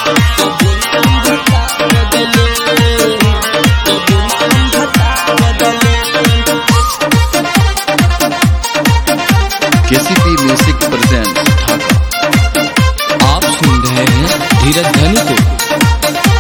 कबो ना भतार बदले कबो ना भतार बदले केसीपी म्यूजिक प्रेजेंट ढाका आप सुन रहे हैं धीरज धनी को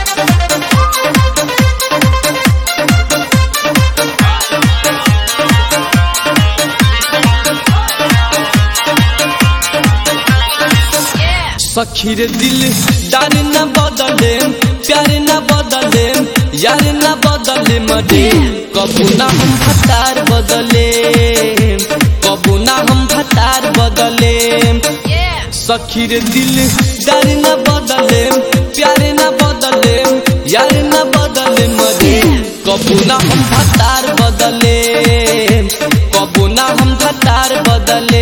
सखी रे दिल डार न बदले प्यार न बदले यार न बदले मरे कबू ना हम भतार बदले कबू ना हम भतार बदले सखी रे दिल डर न बदले प्यार न बदले यार न बदले मरे कबू ना हम भतार बदले कबू ना हम भतार बदले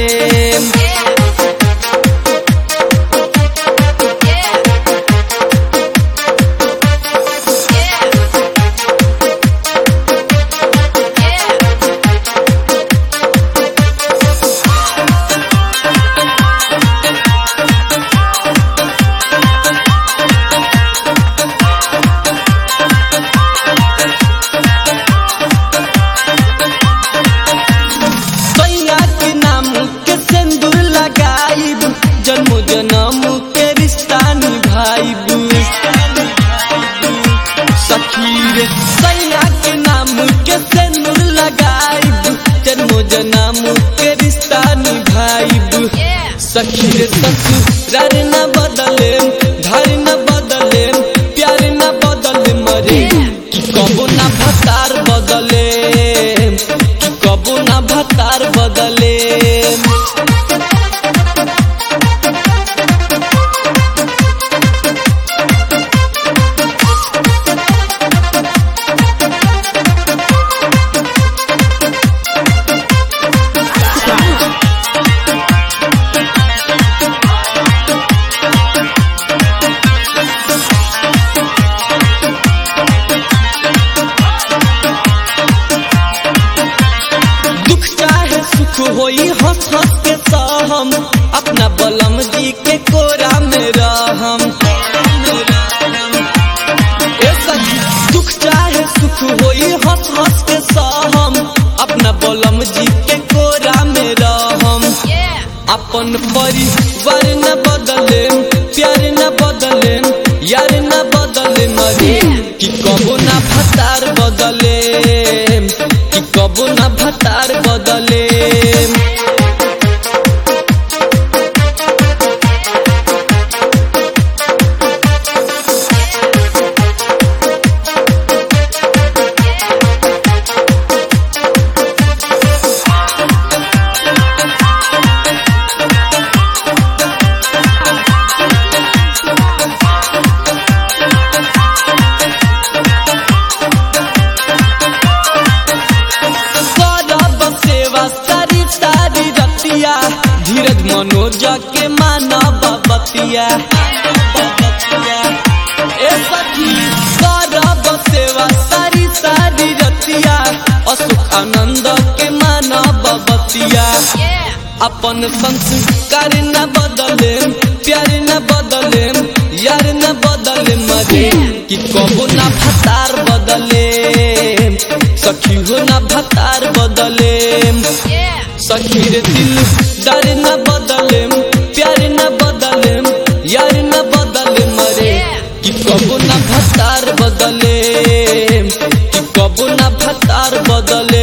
सैया के नाम के सिंदूर लगाइब जन्म जन्म के रिश्ता निभाइब सखी रे सैया के नाम के सिंदूर लगाइब जन्म जन्म के रिश्ता निभाइब सखी रे ससुरार न बदले धार न बदले प्यार न बदले मरे कि कबो ना भतार बदले कि कबो ना भतार बदले दुख चाहे सुख होई हंस हंस के सहम अपना बलम जी के कोरा में रहम ए सखी, दुख चाहे सुख होई हंस हंस के सहम अपना बलम जी के कोरा में रहम अपन परिवार न बदले प्यार न बदले यार न बदले मरे कि कबो ना भतार बदले कि कबो ना भतार बदले करब सेवा सारी सारी रतिया धीरज मनोज के मानव बतिया ए सखी करब सेवा सारी सारी रतिया अशोक आनंद के मानव बतिया अपन संस्कार न बदले प्यार न बदले यार न बदले मरे कि कबो ना भतार बदले सखी हो ना भतार बदले सखी रे दिल डर न बदले प्यार न बदले यार न बदले मरे कि कबो ना भतार बदले कि कबो ना भतार बदले